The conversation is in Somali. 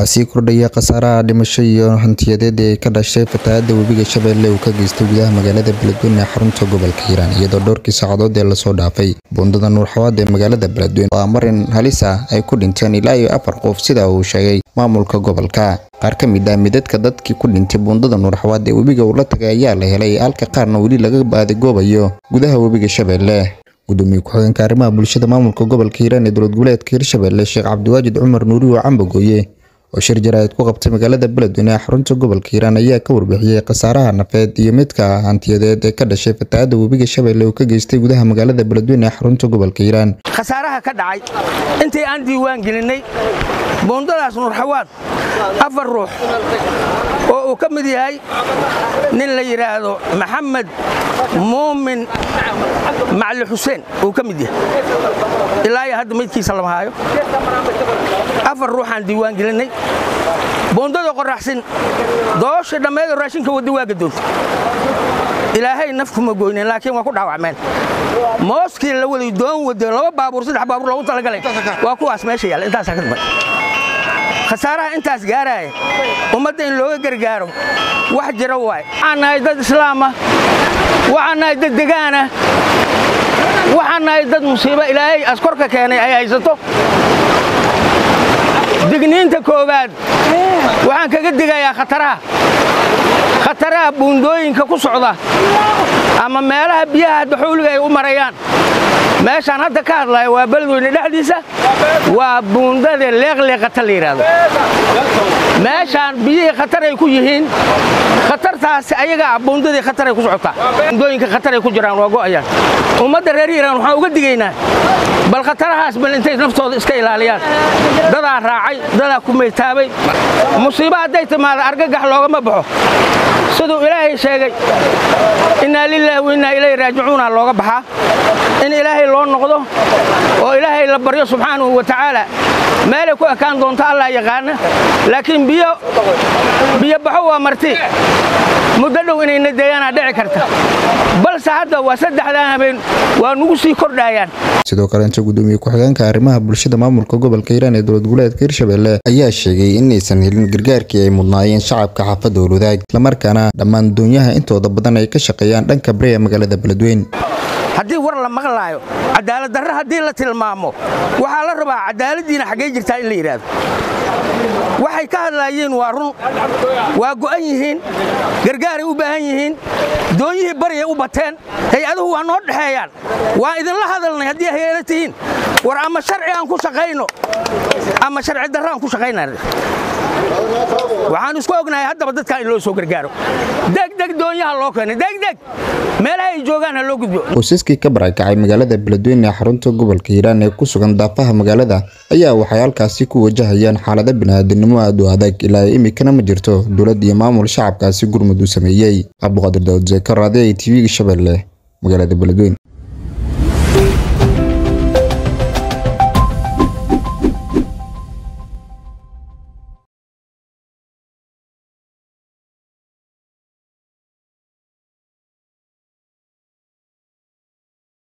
waxaa sii kordhaya khasaaraha dhimasho iyo hantiyadeed ee ka dhashay fatahaada webiga shabeelle uu ka geystay gudaha magaalada beledweyne ee xarunta gobolka hiiraan iyadoo dhowrkii saacadood ee lasoo dhaafay buundada nuurxawaad ee magaalada beledweyne oo marin halis ah ay ku dhinteen ilaa iyo afar qof sida uu sheegay maamulka gobolka qaar ka mid ah midadka dadkii ku dhintay buundada nuurxawaad ee webiga uu la tagay ayaa la helay halka qaarna weli laga baadigoobayo gudaha webiga shabeelle gudoomiye ku-xigeenka arrimaha bulshada maamulka gobolka hiiraan ee dowlad goboleedka hirshabelle sheekh cabdiwaajid cumar nuuriyo cambagooye oo shir jaraa'id ku qabtay magaalada beledweyne ee xarunta gobolka hiiraan ayaa ka warbixiyey khasaaraha nafeed iyo midka hantiyadeed ee ka dhashay fatahaada webiga shabeelle uu ka geystay gudaha magaalada beledweyne ee xarunta gobolka hiiraan khasaaraha ka dhacay intii aan diiwaan gelinnay buundadaas nuurxawaad afar ruux oo uu ka mid yahay nin la yidhaahdo maxamed muumin macli xuseen uu ka mid yahay ilaa iyo hadda maydkiisa lama haayo afar ruuxaan diiwaan gelinnay buundada qoraxsin doosha dhammeedoo raashinka wadda waa gadoontay ilaahay naf kuma goyneen laakiin waa ku dhaawacmeen mooskii la waday doon wado laba baabuur saddex baabuur loogu talagalay waa kuwaas meesha yaalla intaasaa ka dambe khasaaraha intaas gaaraaya ummadda in looga gargaaro wax jira waay waxaan nahay dad islaama waxaan nahay dad degaana waxaan nahay dad musiibo ilaahay askorka keenay ay haysato digniinta koowaad waxaan kaga digayaa khataraha khataraha buundooyinka ku socda ama meelaha biyaha daxuuliga ay u marayaan meeshaan hadda ka hadlaya waa beledweyne dhexdiisa waa buundada leeqleeqata la yidhaahdo meeshaan biyihii khatar ay ku yihiin khatartaasi ayagaa buundadii khatar ay ku socotaa buundooyinka khatar ay ku jiraan waa go'ayaan ummadda reer hiiraan waxaan uga digaynaa bal khatarahaas bal intay naftooda iska ilaaliyaan dadaa raacay dadaa ku maytaabay musiibo hadday timaado argagax loogama baxo siduu ilaahay sheegay innaa lilaahi wa innaa ilayhi raajicuuna looga baxaa in ilaahay loo noqdo oo ilaahay la baryo subxaanahu wa tacaala meelay ku ekaan doonto allah yaqaana laakiin biyo biyo baxo waa marti muddo dhow inayna deegaanaa dhici karta balse hadda waa saddexdaan habeen waa nugu sii kordhaayaan sidoo kale inta gudoomiye ku-xigeenka arrimaha bulshada maamulka gobolka hiiraan ee dowlad goboleedka hirshabelle ayaa sheegay inaysan helin gargaarkii ay mudnaayeen shacabka xaafadda owlwadaag islamarkaana dhammaan doonyaha intooda badan ay ka shaqeeyaan dhanka bari ee magaalada beledweyne haddii war la maqlaayo cadaalad darre haddii la tilmaamo waxaa la rabaa cadaaladdiina xaggay jirtaa in la yidhaahdo waxay ka hadlaayeen waa run waa go'an yihiin gargaaray u baahan yihiin doonyihii baryay u bateen hay-aduhu waa noo dhexeeyaan waa idinla hadalnay haddii hay-ada tihiin war ama sharci aan ku shaqayno ama sharci darre aan ku shaqayna waxaan isku ognahay haddaba dadkan in loo soo gargaaro degdeg doonyaha loo keenay degdeg meelaha ay joogaan ha loo gudbo qoysaskii ka barakacay magaalada beledweyne ee xarunta gobolka hiiraan ee ku sugan daafaha magaalada ayaa waxay halkaasi ku wajahayaan xaalado bini'aadanimo aad u adag ilaa imikana ma jirto dowlad iyo maamul shacabkaasi gurmud u sameeyey cabduqaadir daawud zeekar raadi ay tv-ga shabeelle magaalada beledweyne